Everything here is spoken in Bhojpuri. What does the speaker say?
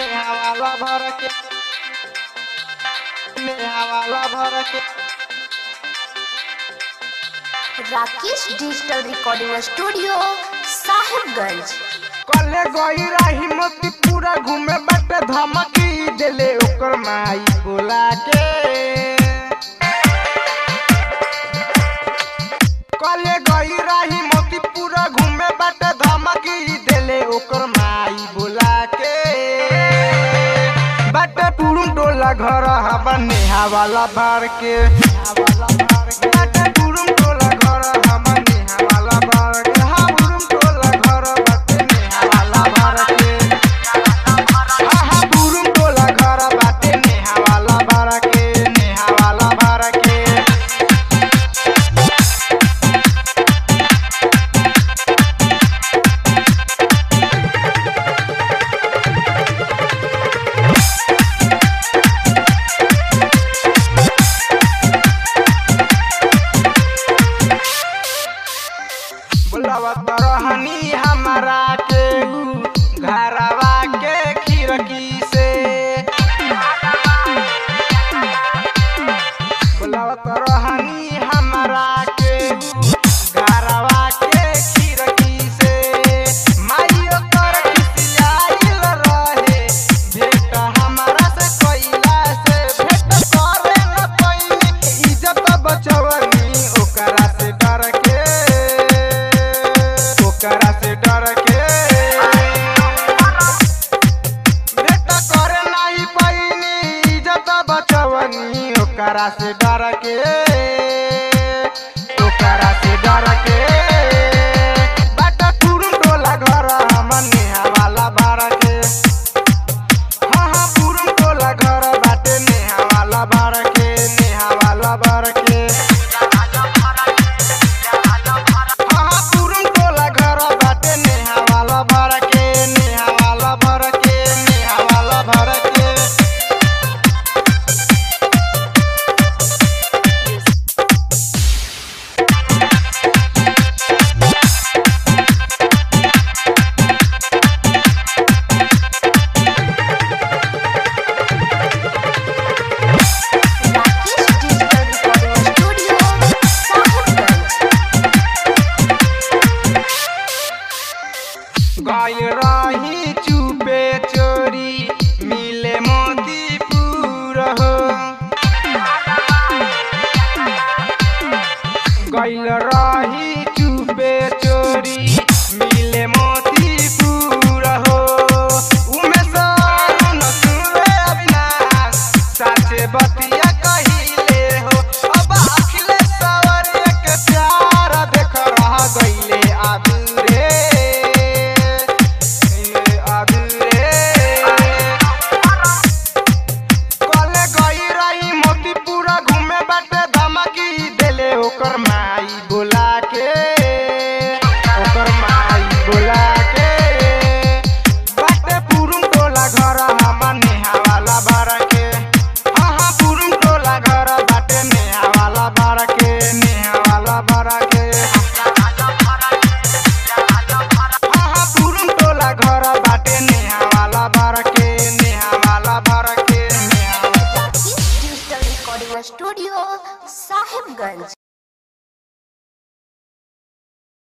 नेहावाला भर के नेहावाला भर के Rakesh digital recording studio Sahibganj कले गई रही मोती पूरा घूमे बट धमकी देले ओकर माई बोला के कले गई रही मोती पूरा घूमे बट धमकी देले ओकर माई बोला के बट पुरुम टोला घर हवा नेहा वाला भर के बट पुरुम टोला घर हवा नेहा वाला भर के हा पुरुम टोला घर बाटे नेहा वाला भर के हा हा पुरुम टोला घर बाटे नेहा वाला भर के नेहा वाला भर के बुलावा तरहनी हमारा के ऊ घरवा के खिड़की से बुलावा तरहनी हमारा के ऊ घरवा के खिड़की से माई ओकर खिसियाइल रहे भेट हमारा से कइला से भेट करे न कइनी इज्जत बचवनी ओकरा से डर के ओकरा से डर के भेट करे नाही पैनी इज्जत बचवनी ओकरा से डर के ओकरा से डर के बाट टुरुम टोला घर हमर नेहा वाला बार के हाँ हाँ पुरुम टोला घर बाटे नेहा वाला बार के नेहा वाला बार के हाँ हाँ पुरुम टोला घर बाटे नेहा वाला भर के नेहा वाला भर के नेहा वाला भर के Rakesh digital recording studio Sahibganj गइल रही चुपे चोरी मिले मोतीपुर हो गइल रही